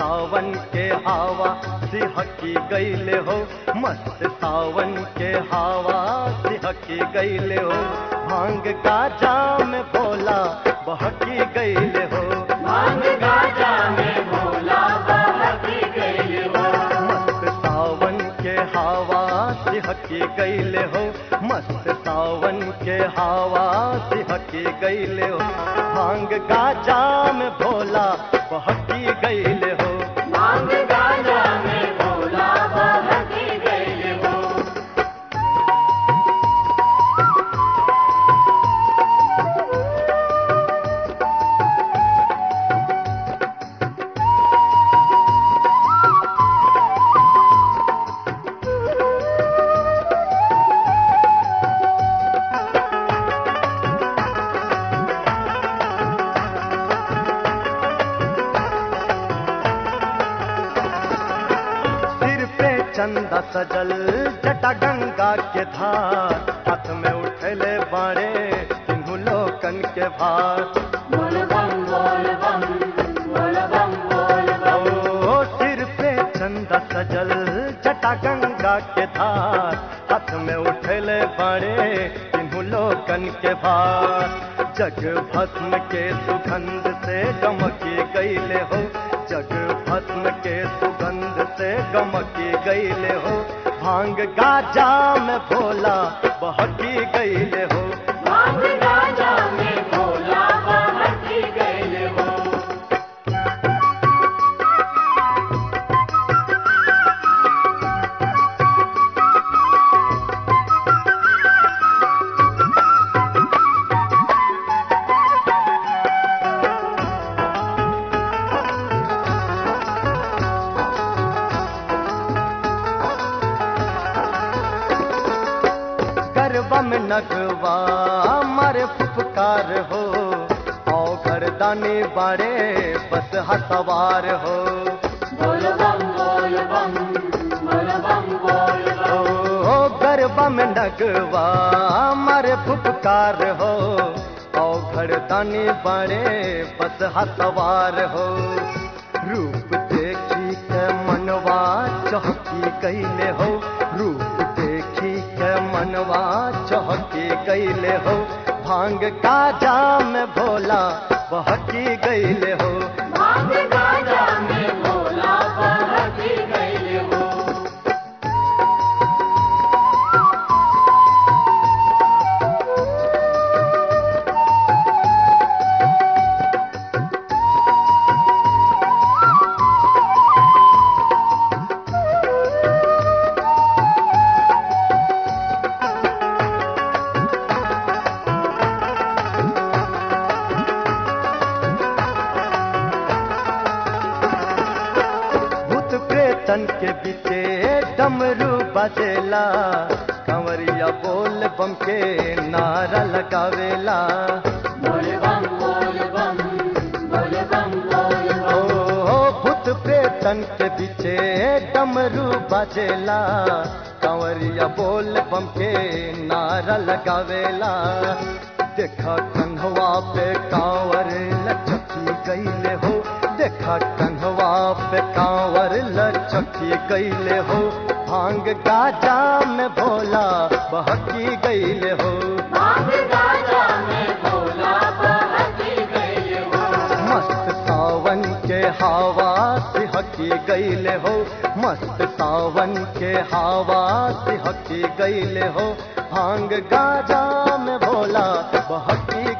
सावन के हवा सिहकी गईले हो मस्त सावन के हवा सिहकी गईले हो भांग गाजा में भोला बहकी गईले हो भांग गाजा में भोला बहकी गई हो मस्त सावन के हवा सिहकी गईले हो मस्त सावन के हवा सिहकी गईले हो भांग गाजा में भोला बहकी गईले हो भांग गाजा में भोला बहकी गई हो सिर पे चंदा सजल जटा गंगा के धार हाथ में उठले बाड़े तिन्हू लोकन के भार बोल बम बोल बम बोल बम बोल बम ओ सिर पे चंदा सजल जटा गंगा के धार हाथ में उठले बाड़े तिन्हू लोकन के भार जग भस्म के सुगंध से गमकी गईले हो जग भस्म के सुगंध से गमकी गईले हो भांग गाजा में भोला बहकी गईले हो भांग गाजा में भोला बहकी गई हो गरबा में नगवा मारे फुफकार हो औ घरदानी बाड़े बस हसवार हो बोल बम बोल बम बोल बम बोल बम ओ गरबा में नगवा मारे फुफकार हो औ घरदानी बाड़े बस हसवार हो रूप देखी के मनवा चहकी गईले हो रूप देखी के मनवा चहकी गईले हो भांग काजा में भोला बहकी गईले हो भांग गाजा में भोला बहकी गई हो भूत प्रेतन के बीचे डमरू बजेला कंवरिया बोल बम के नारा लगावेला बोल बम बोल बम बोल बम बोल ओ बम भूत प्रेतन के बीचे डमरू बजेला कंवरिया बोल बम के नारा लगावेला देखा कंघवा पे कांवर लचकी गईले हो देखा कंघवा पे कांवर लचकी गईले हो भांग गाजा में भोला बहकी गईले हो भांग गाजा में भोला बहकी गई हो मस्त सावन के हवा सिहकी गईले हो मस्त सावन के हवा सिहकी गईले हो भांग गाजा में भोला बहकी